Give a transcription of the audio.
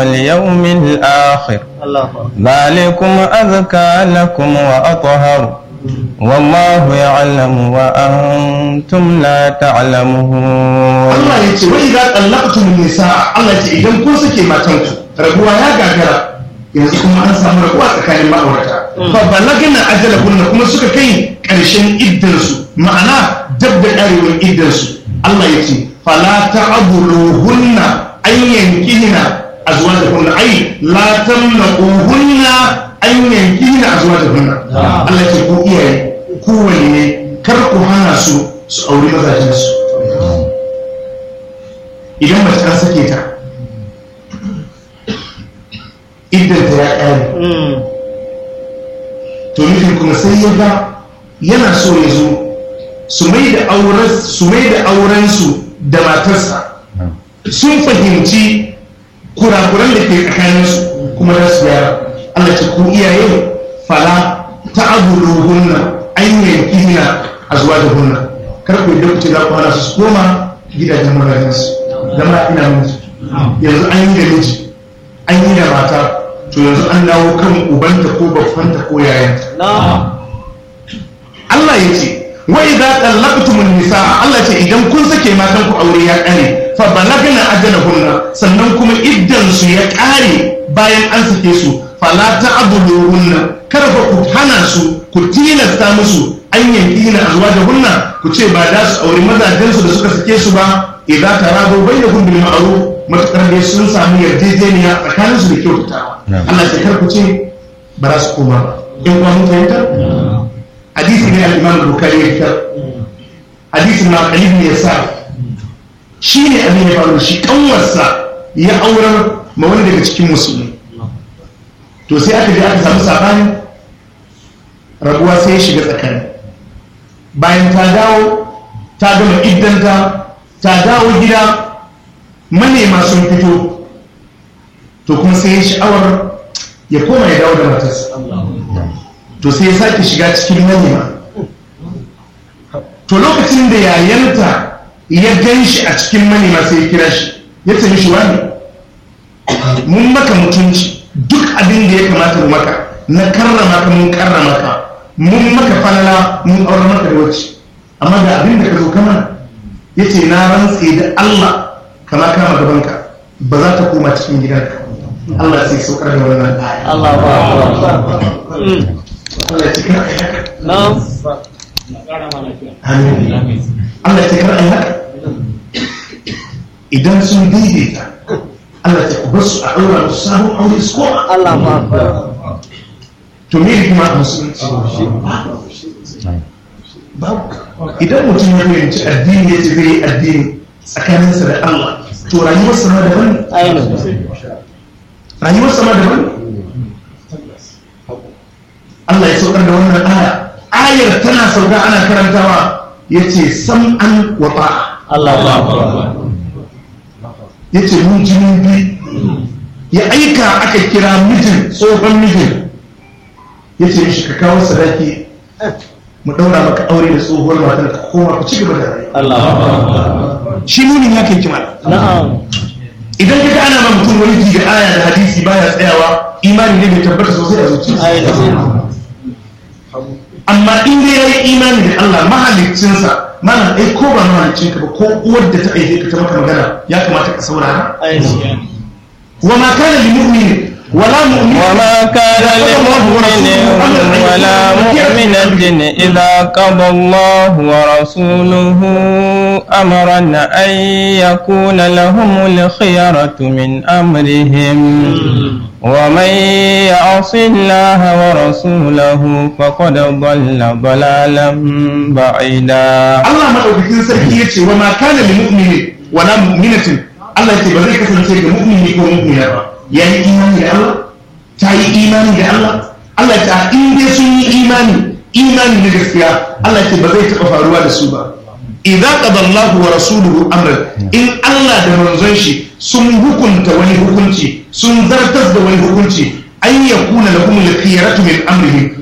واليوم الآخر ذلكم أذكى لكم وأطهر والله يعلم وأنتم لا تعلمون Allah ya ce wai za tsallaktum nisa Allah ya ce idan kun sake matanku rabuwa ya gagara yanzu kuma an samu rabuwa tsakanin ma'aurata fa balagna ajalahunna kuma suka kai karshen iddarsu ma'ana dab da karewar iddarsu Allah ya ce fala ta'buluhunna an yankihina azwajahunna ai la tamnaquhunna an yankihina azwajahunna Allah ya ce ku iyaye ku ne kar ku hana su su auri mazajensu idan mace an sake ta iddanta ya ƙare to nufin kuma sai ya ga yana so ya zo su mai da aurensu da matarsa sun fahimci kurakuran da ke tsakaninsu kuma za su yara Allah ce ku iyaye fala ta abu hunna an yanki hina a zuwa da hunna kar ku yadda ku ce za ku hana su su koma gidajen mazajensu zama ina mutu yanzu an yi da miji an yi da mata to yanzu an dawo kan ubanta ko babbanta ko yayanta Allah ya ce wa idza talaqtumun nisa Allah ce idan kun sake matan ku aure ya kare fa balagna ajalahunna sannan kuma iddan su ya kare bayan an sake su fala ta'buduhunna kar fa ku hana su ku tilasta musu an yanki na azwajahunna ku ce ba za su aure mazajen su da suka sake su ba idza taradu bainakum bil ma'ruf matakar dai sun samu yarjejeniya tsakanin su da kyautatawa Allah ya kar ku ce ba za su koma ba in kuma mun fahimta hadisi ne al-Imam Bukhari ya fitar hadisi ma qalib ne yasa shi ne abin ya faru shi kanwarsa ya aurar ma wani daga cikin musulmi to sai aka je aka samu sabani rabuwa sai ya shiga tsakani bayan ta dawo ta gama iddanta ta dawo gida manema sun fito to kuma sai ya sha'awar ya koma ya dawo da matarsa to sai ya sake shiga cikin manema to lokacin da yayanta ya gan shi a cikin manema sai ya kira shi ya ce mishi wani mun maka mutunci duk abin da ya kamata mu maka na karrama ka mun karrama ka mun maka falala mun aure maka da wacce amma da abin da ka zo kama ya ce na rantse da Allah kama kama gabanka ba za ta koma cikin gidanka Allah sai saukar da wannan aya Allah ba Allah ya cikar ai haka Na'am. amin Allah ya cikar ai haka idan sun daidaita Allah ya kubar su a ɗaura musu sabon aure su koma Allah ba to me hikima a musulunci babu idan mutum ya fahimci addini ya ce zai yi addini tsakaninsa da Allah to rayuwarsa ma daban ne ainihin. rayuwarsa ma daban ne Allah ya saukar da wannan aya ayar tana sauka ana karantawa ya ce sam'an wa ta'a Allah ba ya ce mun ji mun bi ya aika aka kira mijin tsohon mijin ya ce mishi ka kawo sadaki mu daura maka aure da tsohuwar matar ka koma ku ci gaba da rayuwa Allah shi nunin ya kai kima Na'am. idan ka ga ana ma mutum wani ji da aya da hadisi baya tsayawa imani ne bai tabbata sosai a zuciya Ainihin. amma in dai yayi imani da Allah mahaliccinsa mana ai ko ba mahaliccinka ba ko uwar da ta aike ka ta maka magana ya kamata ka saurara Ainihin. wa ma kana lil mu'minin wala mu'min وما كان لمؤمن ولا مؤمنة إذا قضى الله ورسوله أمرا أن يكون لهم الخيرة من أمرهم ومن يعص الله ورسوله فقد ضل ضلالا بعيدا Allah madaukakin sarki ya ce wa ma kana lil mu'mini wala mu'minatin Allah ya ce ba zai kasance ga mu'mini ko mu'mina ba yayi imani da Allah ta yi imani da Allah Allah ya ce in dai sun yi imani imani na gaskiya Allah ya ce ba zai taɓa faruwa da su ba idza qada Allahu wa rasuluhu amran in Allah da manzon shi sun hukunta wani hukunci sun zartas da wani hukunci an yakuna lahum al-khiyaratu min amrihim